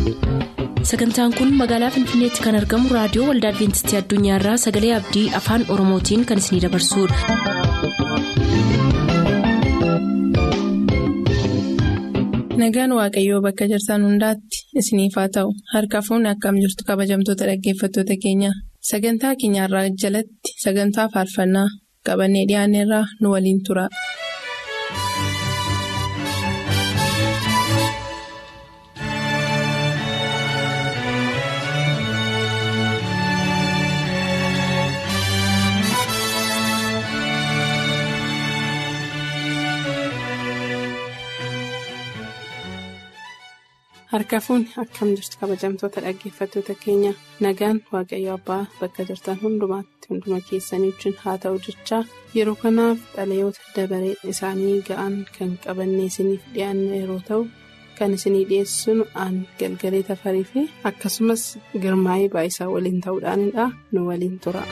sagantaan kun magaalaa finfinneetti kan argamu raadiyoo waldaa adventistii addunyaarraa sagalee abdii afaan oromootiin kan isinidabarsudha. nagaan waaqayyoo bakka jirtan hundaatti isiniif haa ta'u harka fuunni akkam jirtu kabajamtoota dhaggeeffattoota keenya sagantaa keenyarraa jalatti sagantaa faarfannaa qabannee dhiyaanneerraa nu waliin tura. harka fuunni akkam jirtu kabajamtoota dhaggeeffattoota keenya nagaan waaqayyo abbaa bakka jirtan hundumaatti hunduma keessanii wajjin haa ta'u jechaa yeroo kanaaf dhalayoota dabaree isaanii ga'an kan qabannee isiniif dhiyaannu yeroo ta'u kan isinii dhiyeessinu aan galgalee tafarii fi akkasumas girmaa'ee baayisaa waliin ta'uudhaanidha nu waliin tura.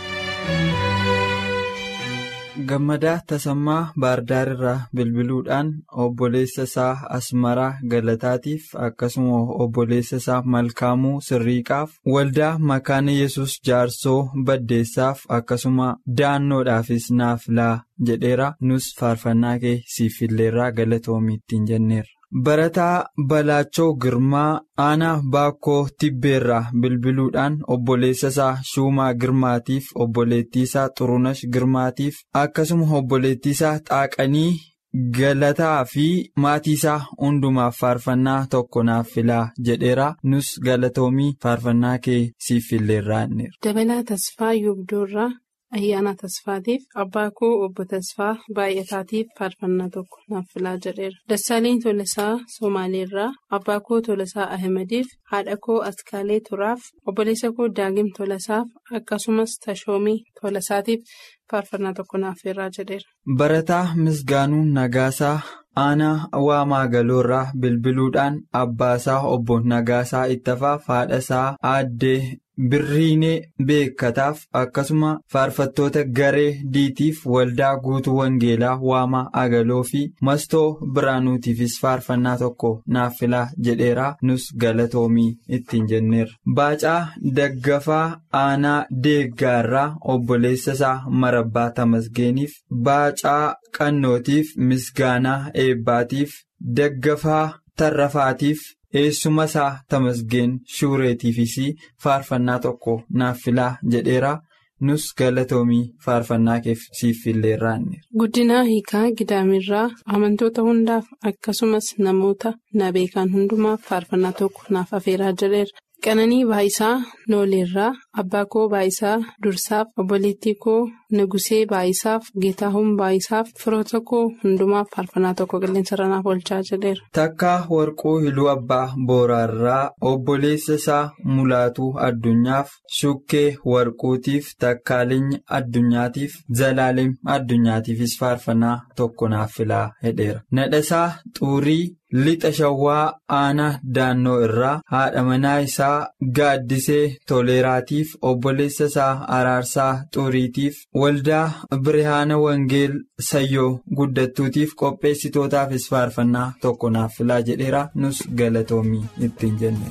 gammadaa tasammaa baardaar irraa bilbiluudhaan obboleessa isaa asmaraa galataatiif akkasuma obboleessa isaa malkaamuu sirriiqaaf waldaa makaana yesus jaarsoo baddeessaaf akkasuma daannoodhaafis naaf laa jedheera nus faarfannaa kee siifilleerraa galatoomi ittiin jenneerra. barataa balaachoo girmaa aanaa baakkoo tibbeerraa bilbiluudhaan obboleessa isaa shuumaa girmaatiif obboleettii isaa xurunash girmaatiif akkasuma obboleettii isaa xaaqanii galataa fi maatii isaa hundumaaf faarfannaa tokko naaf filaa jedheera nus galatoomii faarfannaa kee siif filleerraanneera. dabalaa tasfaa yobdoorraa. ayyaana tasfaatiif abbaa koo obbo tasfaa baay'ataatiif faarfannaa tokko naaf filaa jedheera dassaaleen tolasaa somaaleerraa abbaa koo tolasaa ahimadiif haadha koo askaalee turaaf obboleessa koo daagim tolasaaf akkasumas tashoomii tolasaatiif faarfannaa tokko naaf filaa jedheera. barataa misgaanuu nagaasaa aanaa waamaa galoorraa bilbiluudhaan abbaasaa obbo nagaasaa ittafaaf haadhasaa aaddee. birriinee beekataaf akkasuma faarfattoota garee diitiif waldaa guutuu wangeelaa waamaa agaloo fi mastoo biraanuutiifis faarfannaa tokko naaf filaa jedheeraa nus galatoomii ittiin jenneerra. baacaa daggafaa aanaa deeggaarraa obboleessa isaa marabbaa tamasgeeniif baacaa qannootiif misgaanaa eebbaatiif daggafaa tarrafaatiif. eessuma isaa tamasgeen shuureetiifis faarfannaa tokko naaf filaa jedheera nus galatoomii faarfannaa keef siif filleerraanne. guddinaa hiikaa gidaamirraa amantoota hundaaf akkasumas namoota na beekan hundumaaf faarfannaa tokko naaf afeeraa jedheera qananii baayisaa nooleerraa abbaa koo baayisaa dursaaf obboleettii koo nugusee baayisaaf geetaahun baayisaaf firoota koo hundumaaf faarfannaa tokko qilleensarra naaf oolchaa jedheera. takkaa warquu hiluu abbaa booraarraa obboleessa isaa mulaatuu addunyaaf shukkee warquutiif takkaalinya addunyaatiif zalaalim addunyaatiifis faarfannaa tokko naaf filaa hedheera nadhasaa xuurii. lixa shawwaa aanaa daannoo irraa haadha manaa isaa gaaddisee toleeraatiif obboleessa isaa araarsaa xuuriitiif waldaa birihaana wangeel sayyoo guddattuutiif qopheessitootaafis faarfannaa tokko naaf filaa jedheera nus galatoomii ittiin jenne.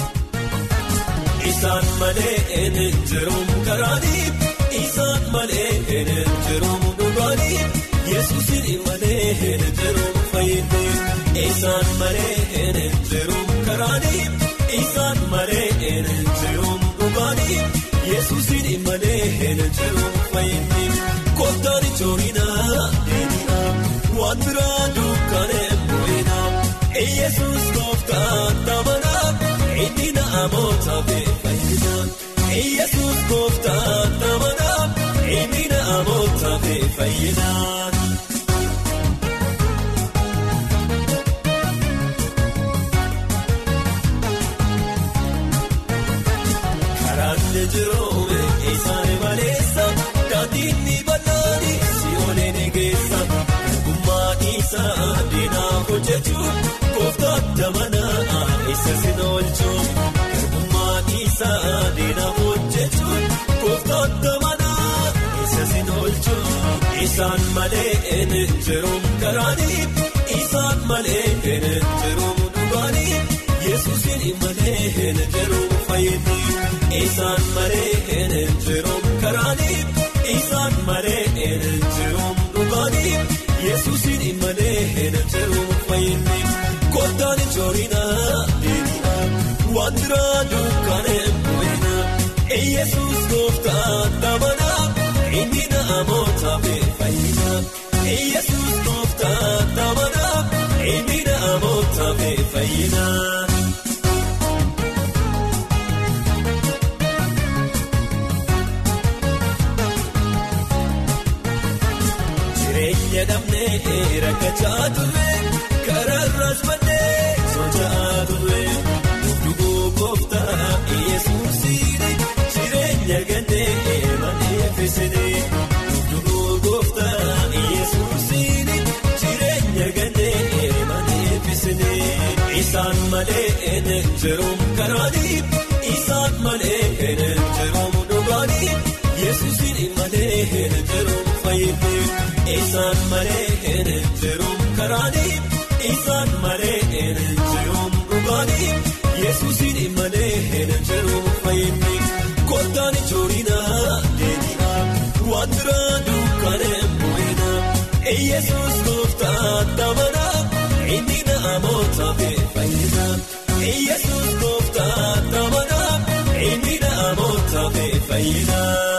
Isaan malee eenyu jiruun karaanii isaan malee eenyu jiruun dhugaanii yesuusin malee eenyu jiruun fayyadee. Isaan malee eenyu jiruun karaanii isaan malee eenyu jiruun dhugaanii yesuusin malee eenyu jiruun fayyadee. Kottaan ijoollinaa deebi'aa waan biraa dukkanee bu'inaa yesuus kooftaan tamanaa inni naamoota fayyadaa yesuus kooftaan tamanaa inni naamoota fayyadaa. Jiroome isaanii maleessa daandiin ni bal'aanii si'oolee ni geessa gummaa isaa diinaa hojjechuun kooftaan damanaa isa sin oolchuun gummaa isaa diinaa hojjechuun kooftaan damanaa isa sin oolchuun isaan malee eenyu jiruun karaanii isaan malee eenyu jiruun dhugaanii yesuusin malee hin jiru fayyinni isaan malee hin jiru karaanii isaan malee hin jiru dhugaanii yesuusin malee hin jiru fayyinni kottaan ijoolina deemina waantira dukkaane bu'ina yesuus gooftaa dhabana inni namoota fayyina yesuus gooftaa dhabana inni namoota fayyina. Jireenya dhabnee rakkachaa turre karaarraas maddee socho'aa turre dhuguu gooftaa yesuusiin jireenya gannee maneeffisine dhuguu gooftaa yesuusiin jireenya gannee maneeffisine isaan malee hin jiruun karaanii isaan malee hin jiruun dhugaanii yesuusiin malee hin jiruun fayyinni. Isaan malee hin jiruun karaanii isaan malee hin jiruun dhugaanii yesuusin malee hin jiruun fayyinni kottaan ijoolina deemina waantira dukkaane bu'ina yesuus gooftaa dhabana inni namoota fayyina yesuus gooftaa dhabana inni namoota fayyina.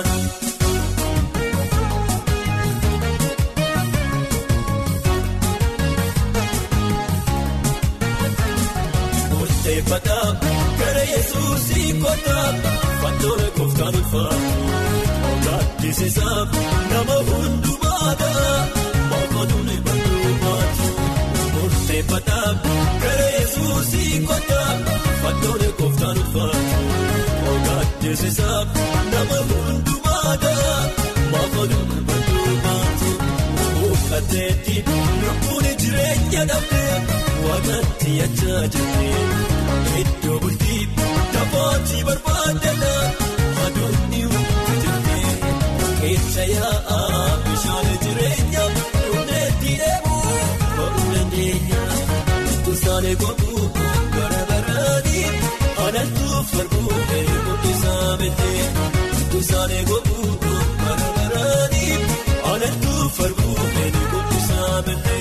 Gara yesuusii kottaa fannoora kooftaan ulfaatu gaaddisiisaaf nama hundumaadha mootummaan bal'uumaatu murteeffataa gara yesuusii kottaa fannoora kooftaan ulfaatu gaaddisiisaaf nama hundumaadha mootummaan bal'uumaatu uffateetti lubbuun jireenya dhabdee waaqatti yachaa jirti. Iddoo bultii taphaatii barbaadana adoonni hundi jirti keessa yaa'aa bishaan jireenya dhumdeetti deemuu baruu dandeenya tusaan eeguutu bara baraanii alaltuu farbuu eeguutu isaa beekee tusaan eeguutu bara baraanii alaltuu farbuu eeguutu isaa beekee.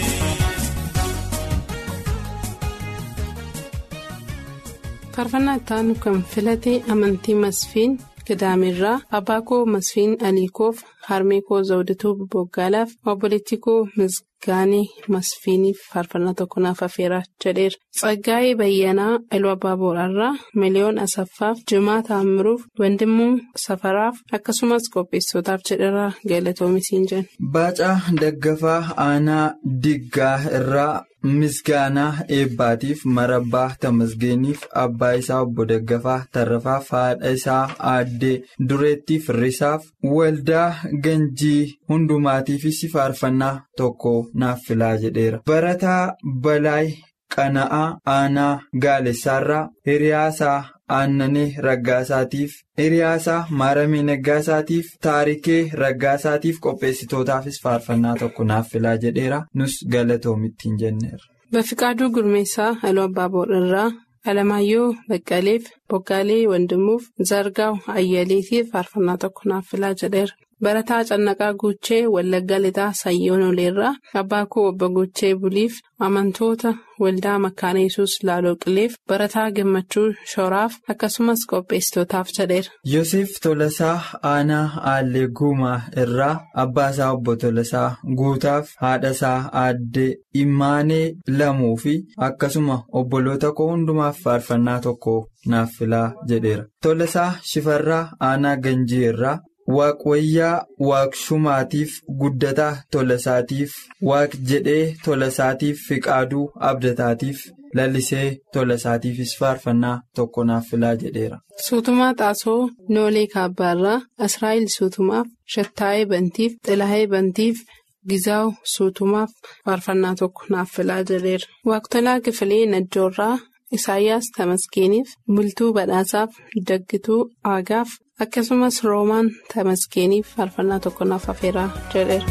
faarfannaa ittaanu kan filate amantii masfiin gidaamirraa abbaa koo masfiin aliikoof harmee koo zawdatuu boggaalaaf obboleettii koo misgaanii masfiiniif faarfannaa tokko naaf affeeraa jedheera tsaggaa'ee bayyanaa iluu abbaa booraarraa miliyoon asaffaaf jimaa taamiruuf wandimuu safaraaf akkasumas qopheessootaaf jedheera galatoomisiin jenna. Baacaa daggafaa aanaa diggaa irraa. Misgaanaa eebbaatiif marabbaa tamasgeeniif abbaa isaa obbo Daggafaa tarrafaaf haadha isaa aaddee dureettiif risaaf waldaa ganjii hundumaatiifis faarfannaa tokko naaf filaa jedheera. Barataa Balaay Qana'aa Aanaa Gaalessaarraa Hiriyaasaa Aannanee Raggaasaatiif Hiriyaasaa Maaramee Naggaasaatiif Taarikee Raggaasaatiif qopheessitootaafis faarfannaa tokko naaf filaa jedheera nus galatoomittiin jenneera. Bafiqaaduu Gurmeessaa Aluu Abbaa Boorarraa Alamaayyoo Baqqaleef Boggaalee Wandimuuf Zargaaw Ayyaleetiif faarfannaa tokko naaf filaa jedheera. Barataa Cannaqaa Guuchee Wallagga Lixaa Sayyoon Oleerraa Abbaa koo Obbo Guuchee Buliif amantoota waldaa Makkaana Yesuus Laaloo Qileef Barataa Gammachuu Shoraaf akkasumas qopheessitootaaf jedheera. Yoosef Tolasaa Aanaa Aallee Guumaa irraa abbaa isaa obbo Tolasaa Guutaaf haadha isaa aaddee Imaanee lamuu fi akkasuma obboloota koo hundumaaf faarfannaa tokko naaf filaa jedheera. Tolasaa Shifarraa Aanaa Ganjii irraa. Waaqwayyaa waaqshumaatiif guddataa tolasaatiif waaq jedhee tolasaatiif fiqaaduu abdataatiif lallisee tolasaatiifis faarfannaa tokko naaf filaa jedheera. Suutumaa Xaasoo Noolee Kaabbaarraa Asraayil Suutumaaf Shattaayee Bantiif Xilaayee Bantiif Gizaaw Suutumaaf faarfannaa tokko naaf filaa jedheera. Waaqtolaa Kifilee Najjoorraa Isaayyaas Tamasgeeniif Bultuu Badhaasaaf Daggituu Aagaaf. akkasumas roomaan tamasgeeniif faarfannaa tokko naaf affeeraa jedheera.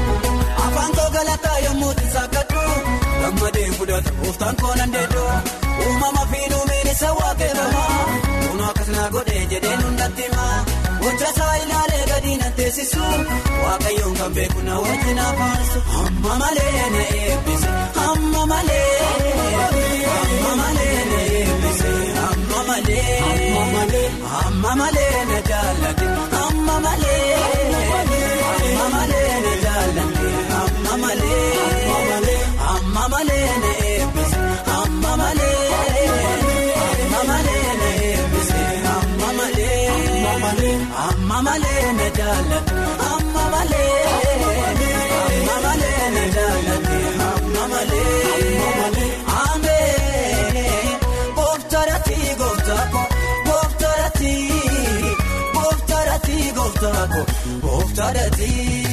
afaan koo galataa yommuu isa kadhu gammadee fudhatu gooftaan koo nan deeddoo uumama fi duumeen isa waaqeffamaa kun akkasuma godhee jedhee nundatti himaa gochasaa ilaalee gadi na teessisu waaqayyoon kan beeku na wajjin afaansu amma malee na eebbise amma malee amma malee na eebbise amma malee amma malee na jaallate amma malee amma malee na jaallate amma malee amma malee na eebbise amma malee amma malee na eebbise amma malee amma malee na jaallate amma malee amma malee na jaallate amma malee amee gooftaadhaati gooftaako gooftaadhaati gooftaadhaati gooftaako gooftaadhaati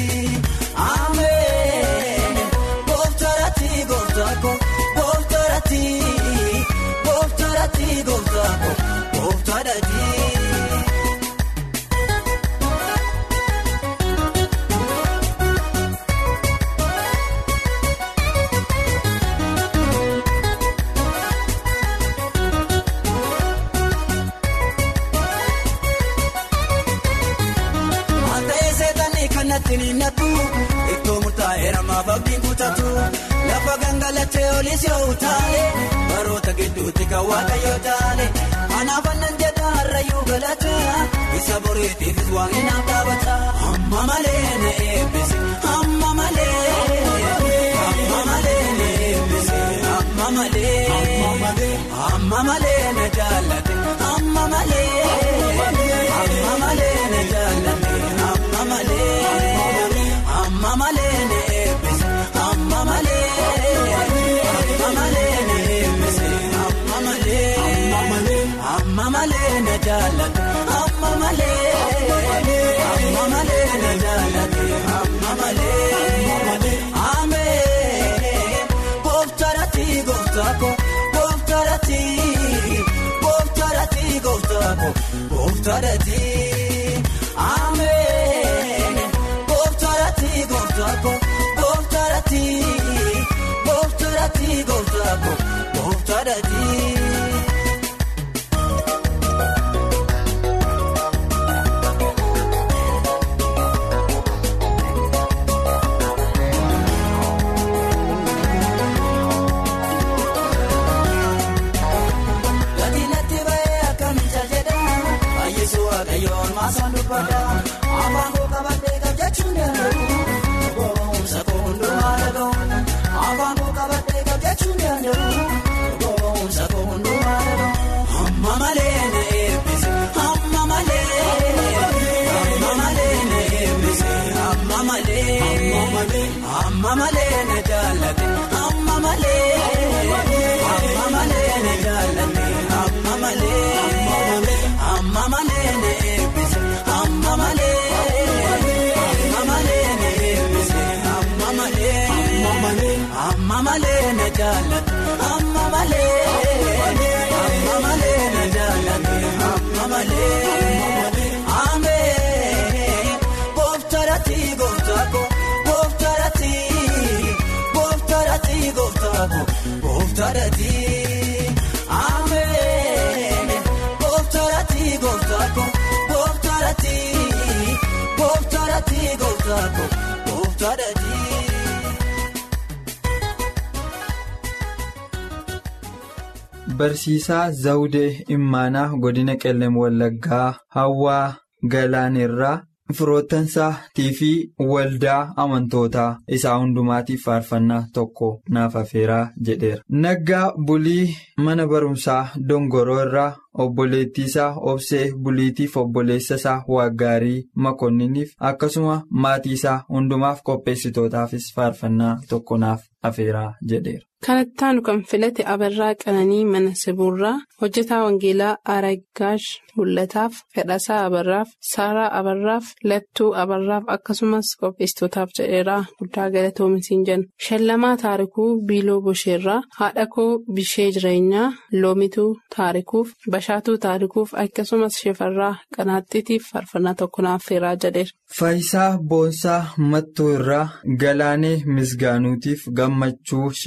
amee gooftaadhaati gooftaako gooftaadhaati gooftaadhaati gooftaako gooftaadhaati. Manta'ee seetanii kanatti ni nattu ittoo murtaa'eera maaf abdiin kutatu lafa gangalachee olis yoo taale baroota gidduutti kan waaqayyoo taale anaaf annan jedha harrayyuu galata isa boriitiifis waan inaaf dhaabata amma malee na eebbise amma malee amma malee na eebbise amma malee amma malee na jaallate amma malee amma malee na jaallate amma malee amma malee na eebbise amma malee amma malee na eebbise amma malee amma malee na jaallate amma malee amma malee na jaallate amma malee amee gooftaadhaati gooftaako gooftaadhaati gooftaadhaati gooftaako gooftaadhaati amee gooftaadhaati gooftaako gooftaadhaati gooftaadhaati gooftaako gooftaadhaati. Gati natti ba'ee akkamitti jedha Ayyeessu waaqayyoon maasaan dubbata Afaan koo qabattee qabjachuun danda'u Goomsa koo hundumaa dhaga'u Afaan koo qabattee qabjachuun danda'u Goomsa koo hundumaa dhaga'u Amma malee na eebbise Amma malee Amma malee na eebbise Amma malee Amma malee na jaallate Amma malee Amma malee na jaallate Amma malee Amma malee na eebbise Amma malee Amma malee na eebbise Amma malee Amma malee na jaallate Amma malee Amma malee na jaallate Amma malee Amee gooftaadhaati gooftaako gooftaadhaati gooftaadhaati gooftaako gooftaadhaati amee gooftaadhaati gooftaako gooftaadhaati gooftaadhaati gooftaako gooftaadhaati. Barsiisaa Zawudee Immaanaa Godina Qellem Wallaggaa Hawwaa Galaanirraa firoottansaa fi waldaa amantootaa isaa hundumaatiif faarfannaa tokko naaf afeeraa jedheera. Naggaa bulii mana barumsaa Dongoroo irraa obboleettii isaa Obsee buliitiif obboleessa isaa Waaggaarii Makonniniif akkasuma maatii isaa hundumaaf qopheessitootaafis faarfannaa tokko naaf afeeraa jedheera. Kanattaan kan filate Abarraa Qananii mana Sibuurraa hojjetaa Wangeelaa Aragaash Mul'ataaf Fedhasaa Abarraaf Saaraa Abarraaf Lattuu Abarraaf akkasumas qopheessitootaaf jedheeraa guddaa galatoominsiin jenna. Shallamaa Taarikuu Biiloo Bosheerraa haadha koo Bishee Jireenyaa Loomituu Taarikuuf Bashaatuu Taarikuuf akkasumas Shefarraa Qanaaxxitiif faarfannaa tokko naaf afeeraa jedheera. Faayisaa Boonsaa Mattuu irraa Galaanee Misgaanuutiif Gammachuu Shibbiruu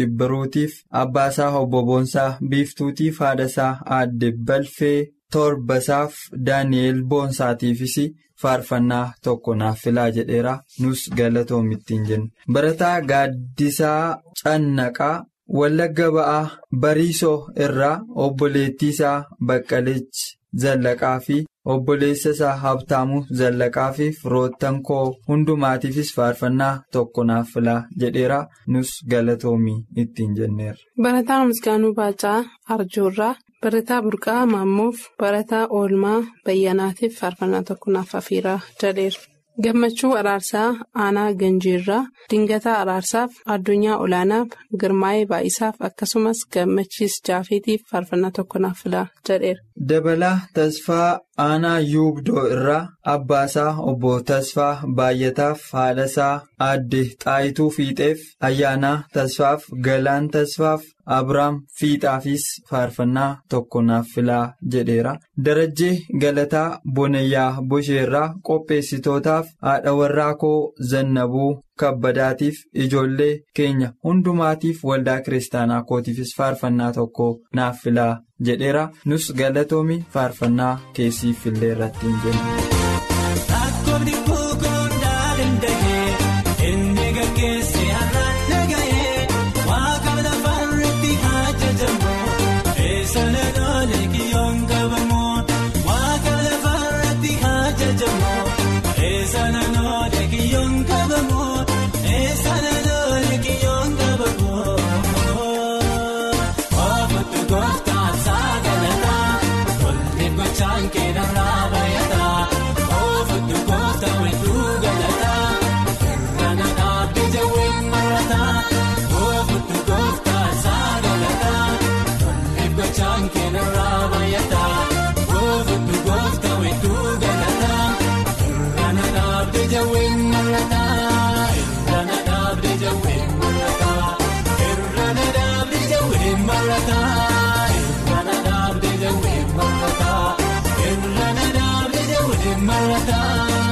bilbiluutiif abbaasaa obbo Boonsaa biiftuutiif haadhasaa aadde balfee torbasaaf daani'eel boonsaatiifis faarfannaa tokko naaf filaa jedheera nus galatoomi ittiin jenna barataa gaaddisaa cannaqaa wallagga ba'aa bariisoo irraa obboleettii isaa baqqalechi zallaqaa fi obboleessa isaa habtaamuu zallaqaa fi firoottan koo hundumaatiifis faarfannaa tokko naaf filaa jedheera nus galatoomi ittiin jenneera. Barataa Misgaanuu Baacaa Arjoorraa Barataa Burqaa Maammuuf Barataa Oolmaa Bayyanaatiif faarfannaa tokko naaf afiiraa jedheera. Gammachuu Araarsaa Aanaa Ganjiirraa Dingataa Araarsaaf Addunyaa Olaanaaf Girmaa'ee Baay'isaaf akkasumas Gammachiis Jaafeetiif faarfannaa tokko naaf filaa jedheera. Dabalaa Tasfaa Aanaa Yuubdoo irraa Abbaasaa Obbo Tasfaa Baay'ataaf haadhasaa Aadde Xaayituu Fiixeef Ayyaanaa Tasfaaf Galaan Tasfaaf Abiraam Fiixaafis faarfannaa tokko naaf filaa jedheera. Darajjee Galataa Bonayyaa Bosheerraa qopheessitootaaf haadha warraa koo Zannabuu Kabbadaatiif ijoollee keenya hundumaatiif waldaa kiristaanaa kootiifis faarfannaa tokko naaf filaa jedheera. Nus galatoomi faarfannaa keessiif illee irratti hin jennu. Akkoobni kukundaa danda'ee inni gaggeesse har'aan dhaga'ee waaqa lafarratti ajajamu eessana loolee kiyyoon qabamu waaqa lafarratti ajajamu eessana loolee kiyyoon qabamu eessana loolee kiyyoon qabamu oofuttu gooftaan saagalataa tolli gochaan keenarraa bayataa oofuttu gooftaan wedduu galataa irrana dhaabbii jawween marataa oofuttu gooftaan saagalataa tolli gochaan keenarraa bayataa oofuttu gooftaan wedduu galataa irrana dhaabbii jawween marataa irrana dhaabbii jawween marataa irrana dhaabbii jawween marataa irrana dhaabbii jawween marataa irrana dhaabbii jawween marataa.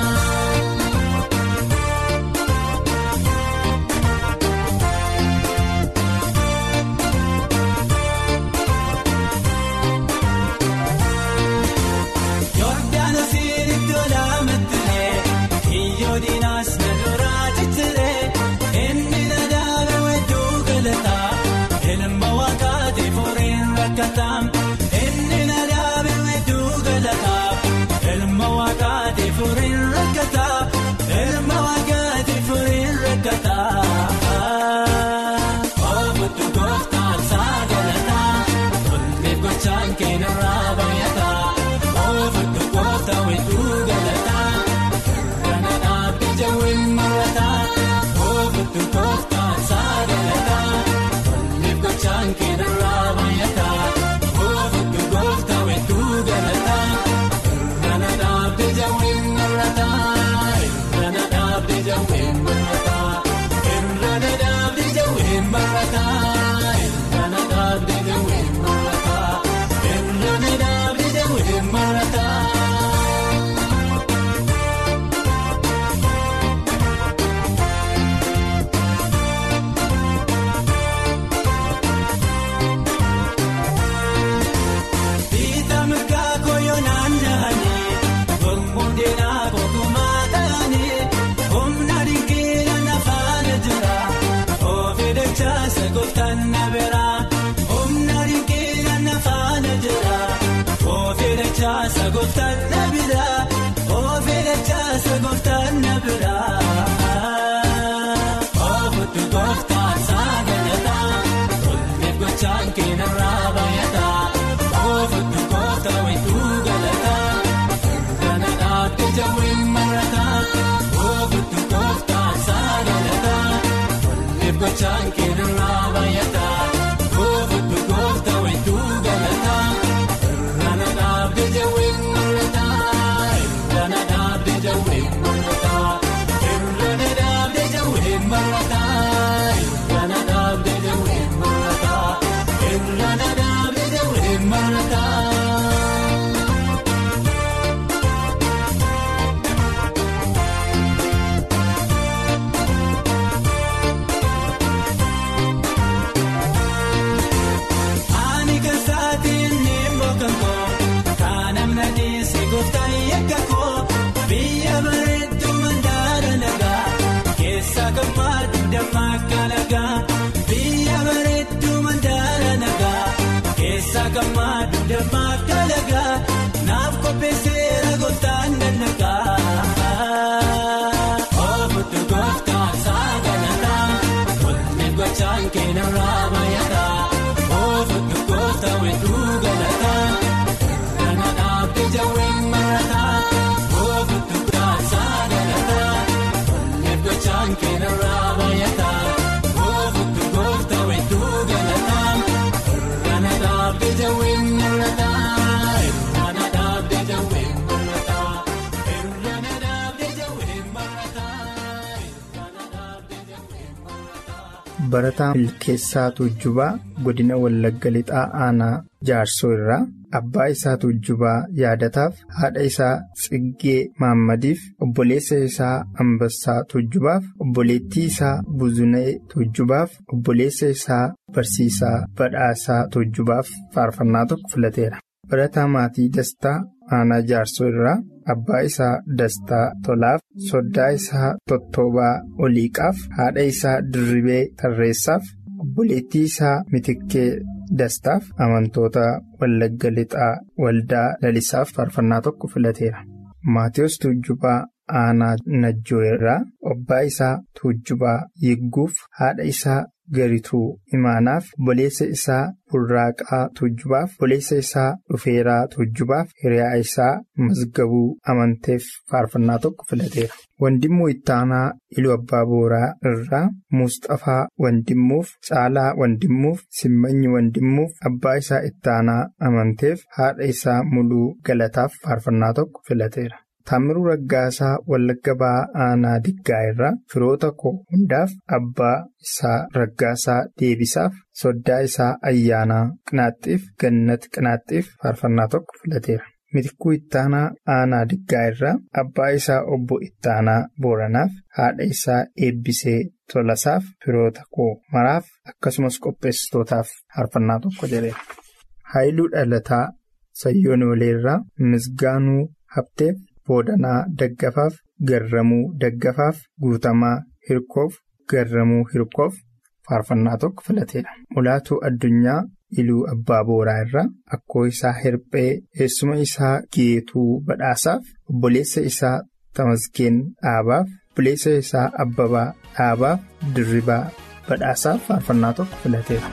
Yordaanosiin iddoo laamattilee kiyyoo diinaas na duraa ciccilee inni na dhaabe wedduu galataa ilma waaqaatiif horiin rakkataa inni na dhaabe wedduu galataa ilma waaqaatiif horiin rakkataa ilma waaqaatiif horiin rakkataa. Oofuttu gooftaan saagalataa tolli gochaan keenarraa bayataa. Oofuttu gooftaan wedduu galataa irrana dhaabbii jawween marataa oofuttu gooftaan saagalataa tolli gochaan keenarraa bayataa oofuttu gooftaan wedduu galataa irrana dhaabbii jawween marataa irrana dhaabbii jawween marataa irrana dhaabbii jawween marataa irrana dhaabbii jawween marataa irrana dhaabbii jawween marataa. Biita mirgaa koyoonaan jaanii gomboon deenaa kokumaa ta'anii humna dinqiila nafaana jira ofii dachaasa gooftaan na biraa humna dinqiila nafaana jira ofii dachaasa gooftaan na biraa ofii dachaasa gooftaan na biraa. Oofuttu gooftaan saagalataa tolli gochaan keenarraa bayataa oofuttu gooftaan wedduu galataa irrana dhaabbii jawween marataa oofuttu gooftaan saagalataa tolli gochaan keenarraa bayataa oofuttu gooftaan wedduu galataa irrana dhaabbii jawween marataa irrana dhaabbii jawween marataa irrana dhaabbii jawween marataa irrana dhaabbii jawween marataa irrana dhaabbii jawween marataa. akka lagaa biyya bareedduu mandaara nagaa keessa gammaadhu damma akka lagaa naaf qopheesseera gooftaan dannagaa. Ofuutu gooftaan saaganataa tolni gochaan keenarraa bayataa ofuutu gooftaa wedduu galataa kana dhaabde jawween marataa ofuutu gooftaan saaganataa tolni gochaan keenarraa bayataa ofuutu gooftaa wedduu galataa kana dhaabde jawween marataa kana dhaabde jawween marataa kana dhaabde jawween marataa kana dhaabde jawween marataa. Barataa Milkeessaa Tuujjubaa godina Wallagga Lixaa Aanaa Jaarsoo irraa abbaa isaa Tuujjubaa yaadataaf haadha isaa Tsiggee Maammadiif obboleessa isaa Ambassaa Tuujjubaaf obboleettii isaa Buzunee Tuujjubaaf obboleessa isaa Barsiisaa Badhaasaa Tuujjubaaf faarfannaa tokko filateera. Barataa Maatii Dastaa Aanaa Jaarsoo irraa abbaa isaa Dastaa Tolaaf soddaa isaa Tottoobaa Oliiqaaf haadha isaa Dirribee Tarreessaaf obboleettii isaa Mitikkee Dastaaf amantoota Wallagga Lixaa Waldaa Lalisaaf faarfannaa tokko filateera. Maatiyus Tuujjubaa Aanaa Najjoo irraa abbaa isaa Tuujjubaa Yigguuf haadha isaa Garituu Imaanaaf obboleessa isaa Burraaqaa Tuujjubaaf obboleessa isaa Dhufeeraa Tuujjubaaf hiriyaa isaa Mazgabuu Amanteef faarfannaa tokko filateera. Wandimmoo Ittaanaa Iluu Abbaa Booraa irraa Musxafaa Wandimmuuf Caalaa Wandimmuuf Simmanyi Wandimmuuf abbaa isaa Ittaanaa Amanteef haadha isaa Muluu Galataaf faarfannaa tokko filateera. Taamiruu Raggaasaa Wallagga Ba'aa Aanaa Diggaa irraa firoota koo hundaaf abbaa isaa Raggaasaa Deebisaaf soddaa isaa Ayyaanaa Qinaaxxiif Gannat Qinaaxxiif faarfannaa tokko filateera. Mitikuu Ittaanaa Aanaa Diggaa irraa abbaa isaa Obbo Ittaanaa Booranaaf haadha isaa Eebbisee Tolasaaf firoota koo maraaf akkasumas qopheessitootaaf faarfannaa tokko jedheera. Haayiluu Dhalataa Sayyoon Oleerraa Misgaanuu Habteef. Boodanaa Daggafaaf Garramuu Daggafaaf Guutamaa Hirkoof Garramuu Hirkoof faarfannaa tokko filateedha. Mulaatuu addunyaa Iluu Abbaa Booraa irraa akkoo isaa Hirphee eessuma isaa Geetuu Badhaasaaf obboleessa isaa Tamasgeen Dhaabaaf obboleessa isaa Abbabaa Dhaabaaf Dirribaa Badhaasaaf faarfannaa tokko filateera.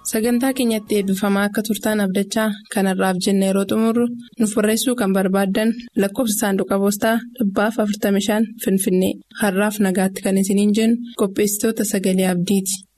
sagantaa keenyatti eebbifamaa akka turtaan abdachaa kanarraaf jenna yeroo xumurru nuuf barreessuu kan barbaaddan lakkoofsa saanduqa poostaa dhibbaaf 45 finfinnee har'aaf nagaatti kan isiniin jennu qopheessitoota sagalee abdiiti.